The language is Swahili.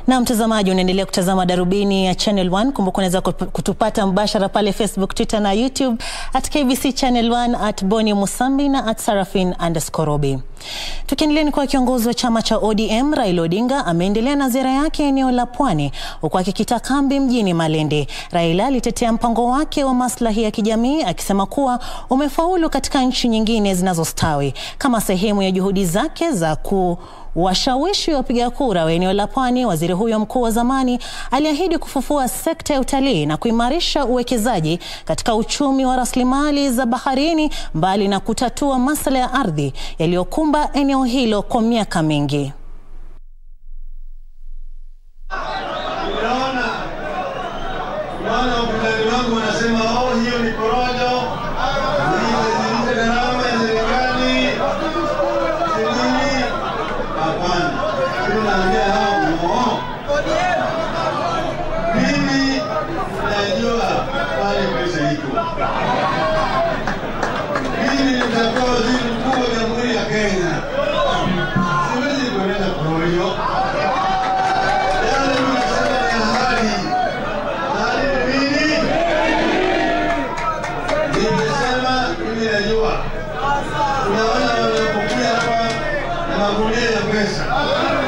Na mtazamaji, unaendelea kutazama Darubini ya Channel 1. Kumbuka unaweza kutupata mbashara pale Facebook, Twitter na YouTube at KBC Channel 1 at Boni Musambi na at Sarafin underscore Robi. Tukiendelea ni kwa kiongozi wa chama cha ODM Raila Odinga ameendelea na ziara yake eneo la Pwani huku akikita kambi mjini Malindi. Raila alitetea mpango wake wa maslahi ya kijamii akisema kuwa umefaulu katika nchi nyingine zinazostawi kama sehemu ya juhudi zake za ku washawishi wapiga kura wa eneo la Pwani. Waziri huyo mkuu wa zamani aliahidi kufufua sekta ya utalii na kuimarisha uwekezaji katika uchumi wa rasilimali za baharini, mbali na kutatua masuala ya ardhi yaliyokumba eneo hilo kwa miaka mingi. Unaona, unaona wapinzani wangu wanasema oh, hiyo ni porojo, hii gharama ya serikali sijui. Hapana, mimi naambia hao no. Mimi najua pale pesa iko. Mimi nitakuwa waziri mkuu wa Jamhuri ya Kenya, siwezi kueleza porojo. Yale mnasema ni ahadi. Ahadi ni nini? Nimesema mimi najua. Unaona wanapokuja hapa na magunia ya pesa